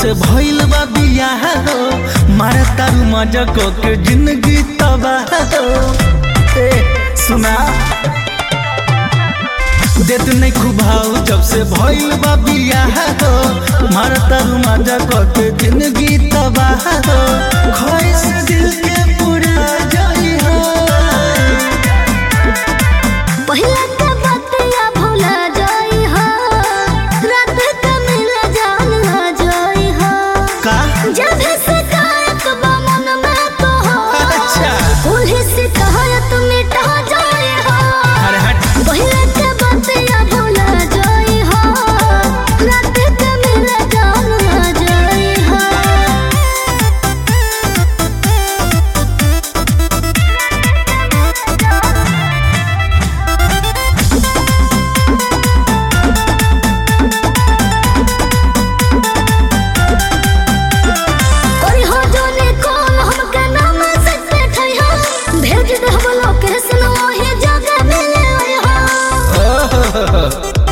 से भइल बा बियाह हो मारे तारू मजा को के जिंदगी तबाह हो ए सुना देत नहीं खुभाऊ जब से भइल बा बियाह हो मारे तारू मजा को के जिंदगी तबाह हो ख्वाहिश दिल के पूरा जाई हो पहिला के बतिया भुला जाई हो रात के मिल जान हो जाई हो का जब भी शिकायत बा मन में तो हो अच्छा। कुल्ही शिकायत मिटा जाई हो अरे हट पहिला के बतिया भुला जाई हो रात के मिल जान हो जाई हो कोई हो जोने कॉल हमके नाम से बैठई हो भेज दे हम लोकेशन वही जगह मिले हो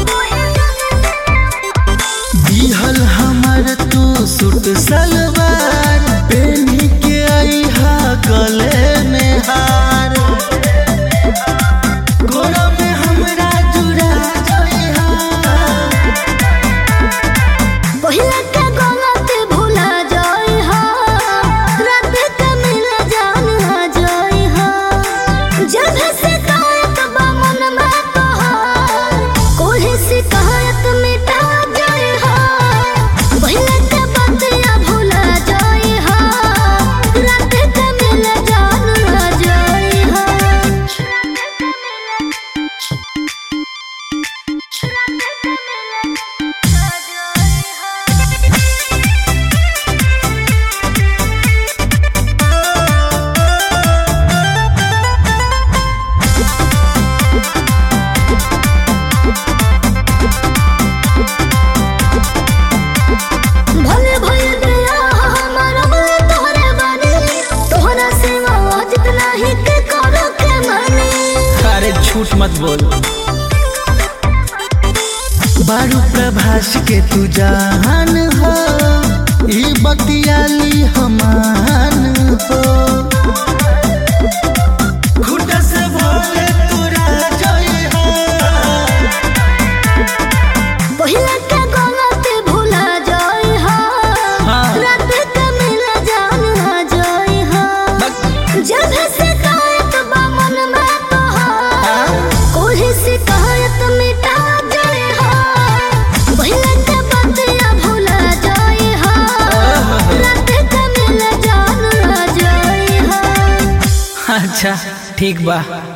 दिहल हमर तू सूट सलवार पेनी के आई हा गले में हार गोरा में हमरा जुड़ा जाई हा पहिला के गलती भुला जाई हो रात के मिल जान हो जाई हो जब भी शिकायत बा मन में तो हो कोई शिकायत मिटा जाई हो पहिला के बतिया भुला जाई हो रात के मिल जान हो जाई हो भले भले दिया हमारा भले तोहरे बानी तोहरा सेवा जितना ही के करो के मानी अरे झूठ मत बोल बारू प्रभास के तू जान हो ई बतियाली हमान हो खुद से भोले तोरा जई हो पहिला के गलती भुला जाई हो हाँ। रात के मिल जान हो जाई हो जब भी शिकायत बा मन में तो हो कोई शिकायत मिटा जाई हो पहिला के बतिया भुला जाई हो रात के मिल जान हो जाई हो अच्छा ठीक बा